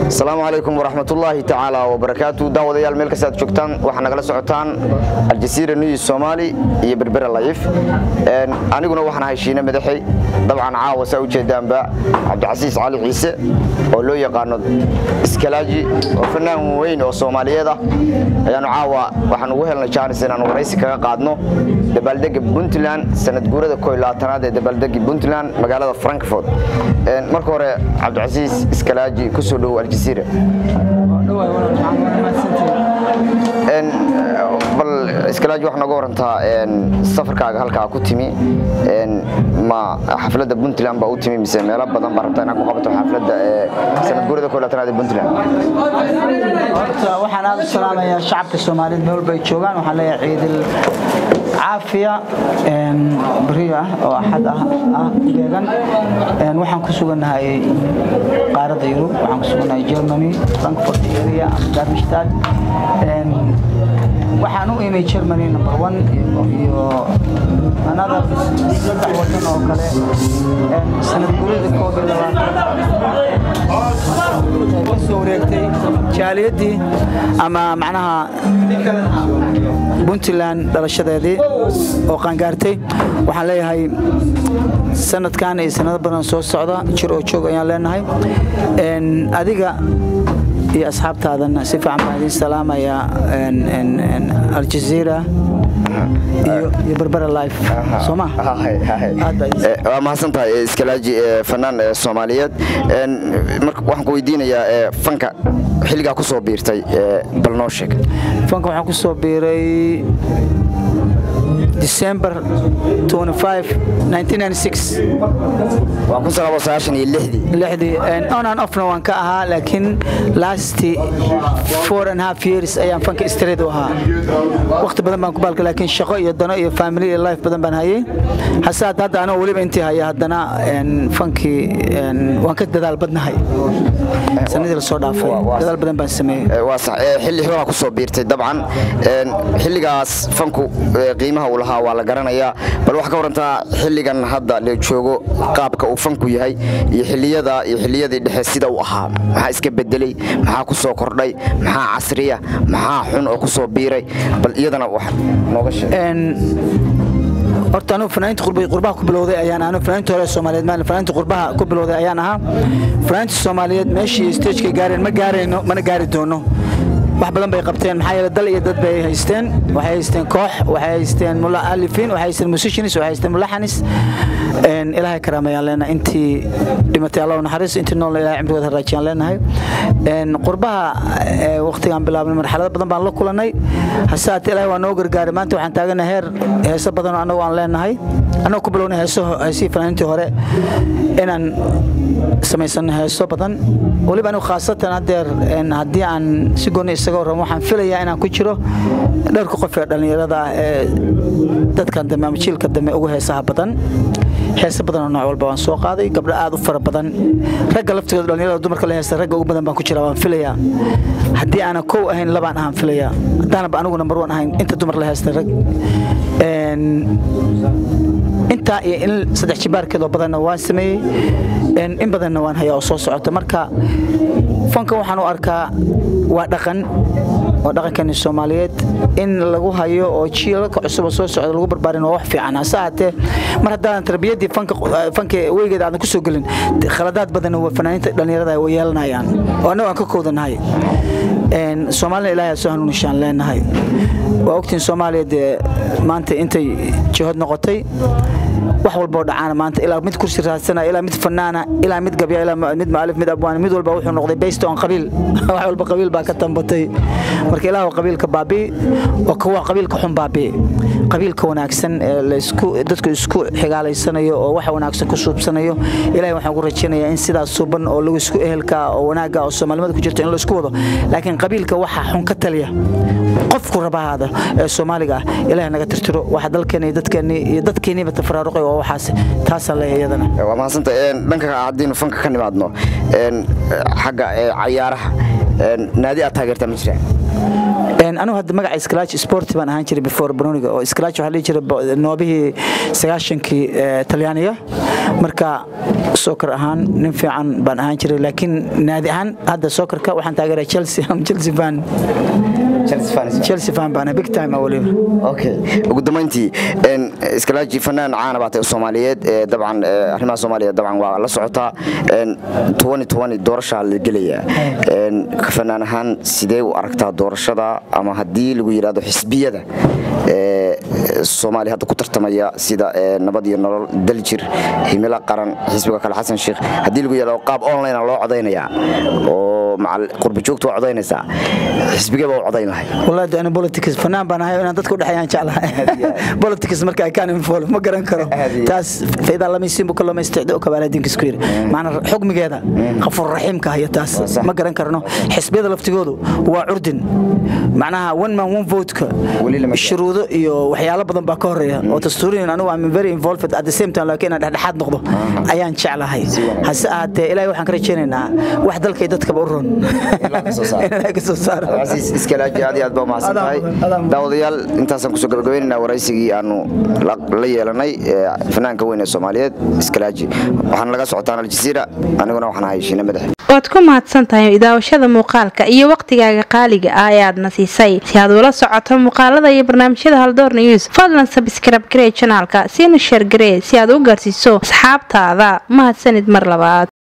asalaamu calaykum waraxmatullaahi tacaala wabarakaatu daawadayaal meel kasta aad joogtaan waxaa nagala socotaan aljasiira news soomaali iyo berbera layif aniguna waxaan ahay shiine madaxey dabcan caawa saa ujeedaanba cabdicasiis cali ciise oo loo yaqaano iskalaaji oo fanaan weyn oo soomaaliyeed ah ayaanu caawa waxaan ugu helnay jaanis inaan waraysi kaga qaadno dabaaldega puntland sanad guurada ko labaatanaad ee dabaaldegi puntland magaalada frankfort marka hore cabdicasiis iskalaaji kusoo dhowow aljasiira bal iskalaaji waxaa nooga warantaa safarkaaga halkaa ku timi ma xafladda puntland baa u timi mise meelo badan baa rabtaa inaad ku qabato xafladda sanad guurada ko labaatanaad ee puntland horta waxaan aad u salaamayaa shacabka soomaaliyeed meel walba ay joogaan waxaan leeyahay ciidil caafiya beriyo ah oo axad ah ah beegan waxaan ku sugannahay qaaradda yurub waxaan ku sugannahay germany frankfurt area ama darmstadt waxaan u imay germany number one iyo another saddex wadan oo kale sanad gurida koob iyo labaatan ka soo wareegtay jaaliyadii ama macnaha puntland dhalashadeedii oo qaangaartay waxaan leeyahay sanadkan iyo sanado badan soo socda jir oo joog ayaan leenahay adiga iyo asxaabtaadana si fiican baan idiin salaamayaa aljaziira iyo berbera life sooma waa mahadsan tahay iskalaaji fanaan soomaaliyeed waxaan ku weydiinayaa fanka xilligaa ku soo biirtay bal noo sheeg fanka waxaan ku soo biiray December 25 1996 waa kun sagaal sagaashan iyo lixdii lixdii on and offna waan ka ahaa laakiin last four and half years ayaan fanka straight u ahaa waqti badan baan ku baalka laakiin shaqo iyo dano iyo family iyo life badan baan hayay hase hadda hadda anoo weliba intii haya haddana fankii waan ka dadaal badnahay sanadii la soo dhaafay dadaal badan baan sameeyey waa sax xilli hibaa ku soo biirtay dabcan xilligaas fanku qiimaha uu lahaa waa la garanayaa bal waxaa ka warantaa xilligan hadda la joogo qaabka uu fanku yahay iyo xilliyada iyo xilliyadii dhexe sida uu ahaa maxaa iska bedelay maxaa ku soo kordhay maxaa casriya maxaa xun oo ku soo biiray bal iyadana wax nooga sheeg horta anigu fanaaniinta qurbaha ku bilowday ayaan anigu fanaaniinta hore Soomaaliyeed maan fanaaniinta qurbaha ku bilowday ayaan ahaa fanaaniinta Soomaaliyeed meeshii stage-ka gaareen ma gaareyno mana gaari doono wax badan bay qabteen maxaa yeelay dal iyo dad bay haysteen waxay haysteen koox waxay haysteen mu'allifiin waxay haysteen musicians waxay haysteen mulaxanis een ilaahay karaamayaan leenahay intii dhimatay Allah naxariis intii nool ilaahay cimrigooda raajiyaan leenahay een qurbaha waqtigan bilaabnay marxalado badan baan la kulanay hasaat ilaahay waa noo gargaaray maanta waxaan taaganahay heer heeso badan oo anagu aan leenahay anagu ku bilownay heeso heesii fanaaniintii hore inaan samaysan heeso badan waliba anigu khaasatan haddeer haddii aan si gooni isaga warramo waxaan filayaa inaan ku jiro dhowrka qof ee dhallinyarada ah ee dadkan dambe ama jiilka dambe ugu heesaha badan heese badan oo nooc walba waan soo qaaday gabdho aad u fara badan ragga laftigooda dhallinyarada dumarka la heesta ragga ugu badan baan ku jira waan filayaa haddii aanan kow ahayn labaan ahaan filayaa haddaanaba anigu number one ahayn inta dumar la heesta rag intaa iyo in saddex jibaarkeedoo badanna waan sameeyey in badanna waan hayaa oo soo socota marka fanka waxaan u arkaa waa dhaqan waa dhaqankani soomaaliyeed in lagu hayo oo jiilalka cusub oo soo socda lagu barbaarin waa wax fiican hase ahaatee mar haddaadan tarbiyaddii fanka weygeeda aadan ku soo gelin khaladaad badan fanaaniinta dhallinyarada way yeelanayaan oo annagu aan ka koodanahay soomaalina ilaahay soo hanuunishaan leenahay waa ogtiin soomaaliya dee maanta intay jihood noqotay wax walba oo dhacaana maanta ilaa mid kursi raadsana ilaa mid fanaana ilaa mid gabya ilaa mid maalif mid abwaan mid walba wuxuu noqday based on qabiil wax walba qabiil baa ka tambatay marka ilaahu qabiilka baabi oo kuwa qabiilka xun baabi qabiilka wanaagsan ee laysku dadku isku xigaalaysanayo oo waxa wanaagsan ku suubsanayo ilaahay waxaan ku rajaynayaa in sidaas suuban oo lagu isku ehelka oo wanaaga oo soomaalimada ku jirto in la isku wado laakiin qabiilka waxa xun ka taliya qofku rabahaada ee soomaaliga ah ilaahay naga tirtiro waxa dalkeena iyo dadkeena iyo dadkeeniiba tafaraaruqay waa waxaas taasaan leeyahay iyadana waa mahadsanta dhanka haddiinu fanka ka nimaadno xagga cayaaraha naadi aad taageertaa ma jiraan anigu hadda magaca scratch sport baan ahaan jiray before banoniga oo scratch waxaa dhihi jiray noobihii sagaashankii talyaaniga marka soccer ahaan nin fiican baan ahaan jiray laakiin naadi ahaan hadda soccerka waxaan taageeraa chelsea am chelsea fan chelsea fan baan big time ah waliba okay ugu dambeyntii een iskalaaji fanaan caana baatay Soomaaliyeed ee dabcan ee, arrimaha Soomaaliya dabcan waa la socotaa een 2020 doorasha la gelaya een fanaan ahaan sidee u aragtaa doorashada ama haddii lagu yiraahdo xisbiyada ee Soomaaliya hadda ku tartamaya sida ee, nabad iyo nolol daljir himila qaran xisbiga kale Xasan Sheekh haddii lagu yiraahdo qaab online ah loo codeynaya oo macal qurbi joogto waa codeynaysa xisbiga baa u codeyn lahay wallahi de ana politics fanaan baan ahay inaan dadka u dhexeeyaan jeclahay politics marka ay kaan involve ma garan karo Aad iyo aad. taas fayda lama siin buka lama isticdo kabaala dinka isku yiri maana xukmigeeda qafur raxiimka haya taas sax. ma garan karno xisbiyada laftigoodu waa curdin macnaha one man one vote ka Weli lama gaaro. shuruudo iyo waxyaalo badan baa ka horeeya oo dastuuriyan anigu I'm very involved at the same time laakiin aan dhexdhexaad noqdo ayaan jeclahay hase ahaatee ilaahay waxaan ka rajaynaynaa wax dalkay dadkaba u ron ka soo saaro. in ilaahay ka soo saaro cabdicasiis iskalaaji aad iyo aad baa umahadsan tahay Adaan mudan, adaan mudan. daawadayaal intaasaan kusoo gabagabaynaynaa waraysigii aanu la la yeelanay ee fanaanka weyn ee soomaaliyeed iskalaaji waxaana laga socotaan aljasiira aniguna waxaan ahay shiine madaxe waad ku mahadsan tahay daawashada muuqaalka iyo waqtigaaga qaaliga ah ee aadna siisay si aad ula socoto muuqaalada iyo barnaamijyada haldoor news fadlan sabskrab garee janaalka siina sheer garee si aad u gaarsiiso asxaabtaada mahadsanid mar labaad